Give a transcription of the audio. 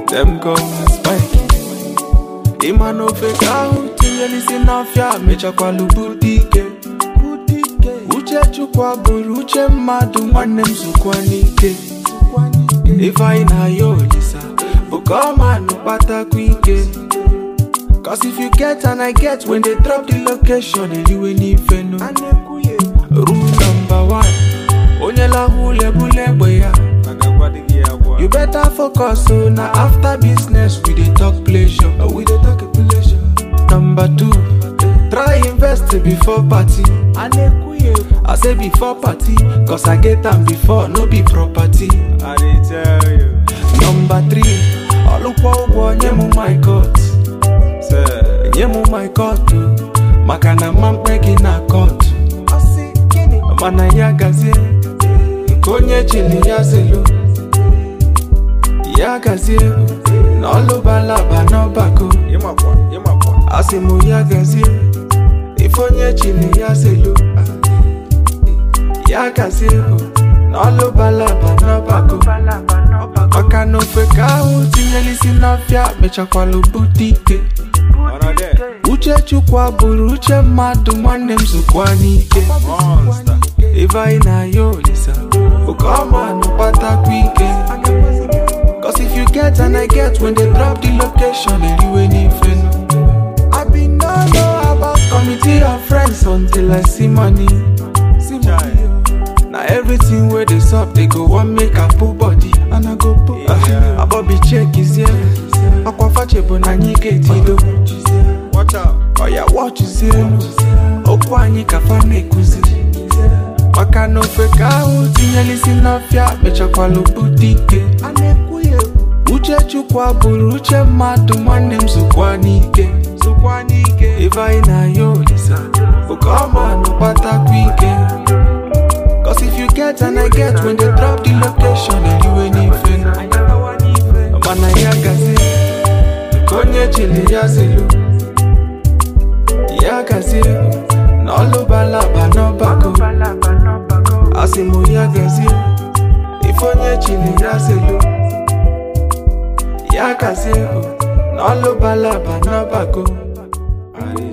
Them call me Spike. Ịma na ofe ka ahụ tinyere isi n'afịa mechakwalụ budike uche chukwu bụrụ uche mmadụ nwanne m zukwa n'ike ife anyị na-aya olisa bụ ka ọmanụ kpatakwa ike Cause if you get and I get when they drop the location eriwe n'ife nu rule number one onye lahụ ulebule egbe ya You better focus on na after business we dey talk pleasure. Oh, we dey talk pleasure. Number two, try invest before party. I say before party, cause I get am before, no be property. I dey tell you. Number three, ọlụkwa ụgwọ nye m my court. Say, Nye m my court o, maka na mma mkpe gị na court. Mana ya gazie, nke onye chili ya zelu. Ya gazie, na ọlụbalaba n'ọbako. ịmakwa, ịmakwa. Asị m ya gazie, ife onye chili ya zelu. Ya gazie, na ọlụbalaba n'ọbako. Maka na ofe ka ahụ tinyere isi n'ọfịa mechakwalụ bute ike. Ọnọ there. Uche Chukwu abụrụ uche mmadụ nwanne m zukwa n'ike. Monster. Ife anyị na-aya olisa bụ ka ọmanụ kpatakwa ike. Cause if you get and I get when they drop the location eriwe n'ife nu. I been no know about committee of friends until I see money. See money. oh. Na everything wey dey sup they go wan make I put body and I go put. Yeah. Abobi check is here. Akwa fache bụ na anyị ga-etido. Watch out. Oya wọchizienu okwu anyị ka fa na-ekuzi maka na ofe ka ahụ tinyere isi n'ọfịa mechakwalụ bute ike uche chukwu abụrụ uche mmadụ nwanne m zukwa n'ike zukwa n'ike ife anyị na-aya olisa bụ ka ọmanụ kpatakwa ike Cause if you get and I get when they drop the location eriwe n'ife mana ya gazie nke onye chili ya zelu ya gazie na ọlụbalaba n'ọbako asị m ya gazie ife onye chili ya zelu ya gazie na ọlụbalaba n'ọbako I dey